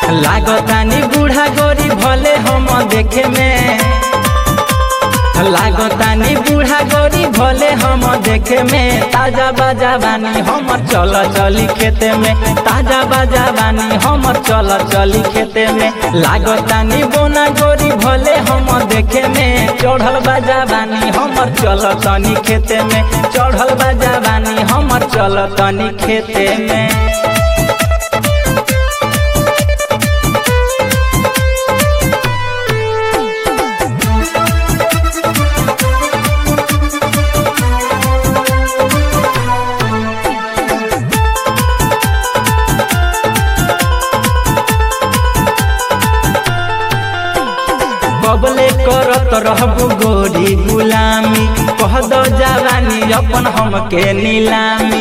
लागतानी बूढ़ा गोरी भले हम देखे में लागतानी बूढ़ा गोरी भले हम देखे में ताजा बाजा बानी हमर चल चली खेते में ताजा बाजा बानी हमर चल चली खेते में लागतानी बोना गोरी भले हम देखे में चढ़ल बाजा बानी हमर चल तनी खेते में चढ़ल बाजा बानी हमर चल तनी खेते में कबले करत रहबू गोरी गुलामी कह दो जवानी अपन हमके नीलामी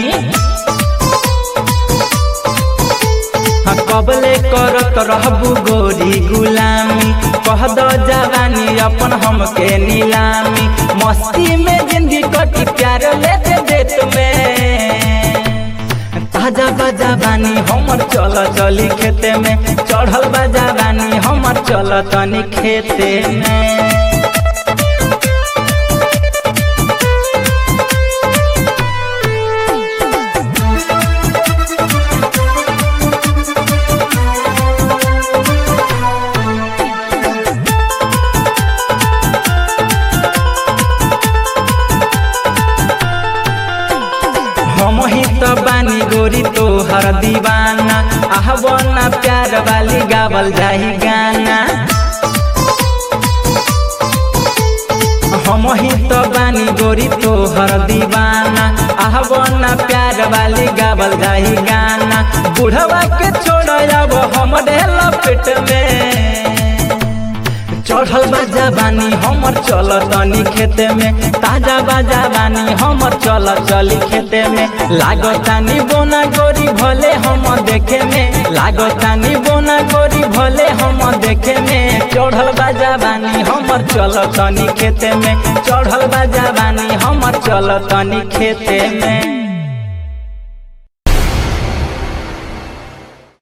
हाँ, कबले करत रहबू गोरी गुलामी कह दो जवानी अपन हमके नीलामी मस्ती में जिंदगी कटी प्यार लेते देत में ताजा बाजा बानी हमर चल चली खेते में चढ़ल बाजा बानी हमर चल तनी खेते में हम ही तो बानी गोरी तो हर दीवाना आहबना प्यार वाली गावल जाही गाना हम ही तो बानी गोरी तो हर दीवाना आहबना प्यार वाली गावल जाही गाना बुढ़वा के छोड़ अब हम लपेट में चढ़ल बाजा बानी हमर चल तनी खेते में ताजा बाजा बानी हमर चल चली खेते में लागतानी बोना गोरी भले हम देखे में लागतानी बोना गोरी भले हम देखे में चढ़ल बाजा बानी हमर चल तनी खेते में चढ़ल बाजा बानी हमर चल तनी खेते में